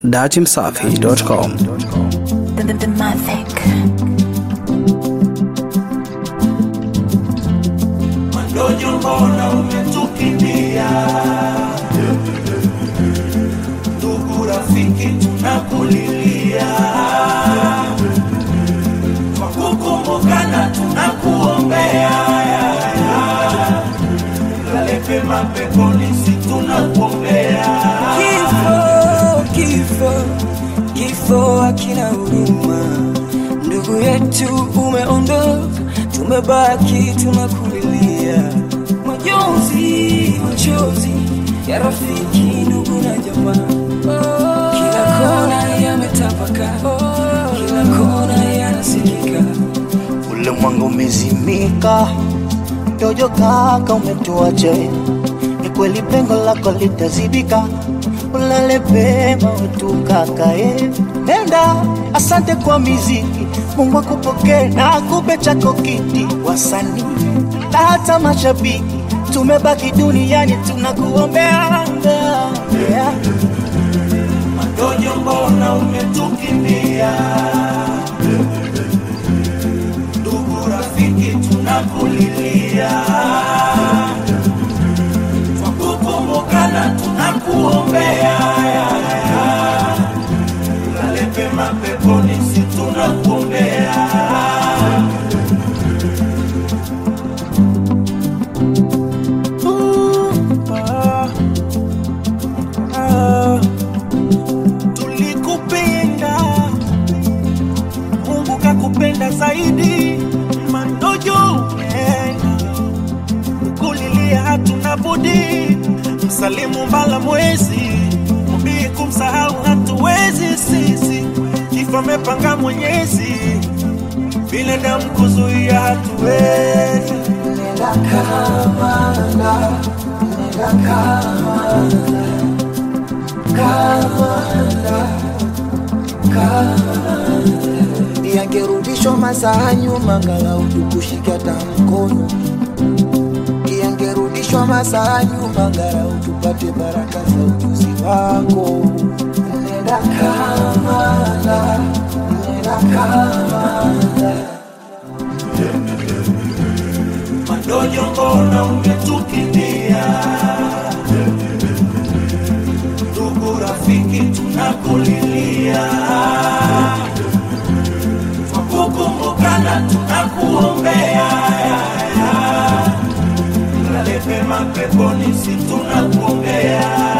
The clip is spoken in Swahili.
datimsafi.com. The, the, the Mavic. Mandonyo, mbona umetukimbia? Ndugu rafiki, tunakulilia kwa kukumbukana, tunakuombea lale pema peponi, si tunakuombea Kifo, kifo, kifo hakina huruma. Ndugu yetu umeondoka, tumebaki tunakulilia. Majonzi, machozi ya rafiki, ndugu na jamaa, kila kona yametapaka, kila kona yanasikika. Ulimwengu umezimika, dojo kaka umetuacha, ni kweli pengo lako litazibika, ulale pema wetu kaka eh. Nenda, asante kwa miziki, Mungu akupokee na akupe chako kiti, wasanii na hata mashabiki, tumebaki duniani tunakuombea yeah. Mandonyo, mbona umetukimbia? Ndugu rafiki, tunakulilia kwa kukumbukana, tunakuombea lale pema peponi, si tunakuombea tulikupenda, Mungu kakupenda zaidi. Mandojo umeenda, kulilia hatuna budi, msalimu mbala mwezi, mbii kumsahau hatuwezi sisi, kifo amepanga Mwenyezi, binadamu kuzuia hatuwezi. yangerudishwa masaa nyuma, angalau tukushike hata mkono. Yangerudishwa masaa nyuma, angalau tupate baraka za ujuzi wako. Nenda Kamala, nenda Kamala. Mandonyo, mbona umetukimbia? Ndugu rafiki, tunakulilia kwa kukumbukana, tunakuombea lale pema peponi, si tunakuombea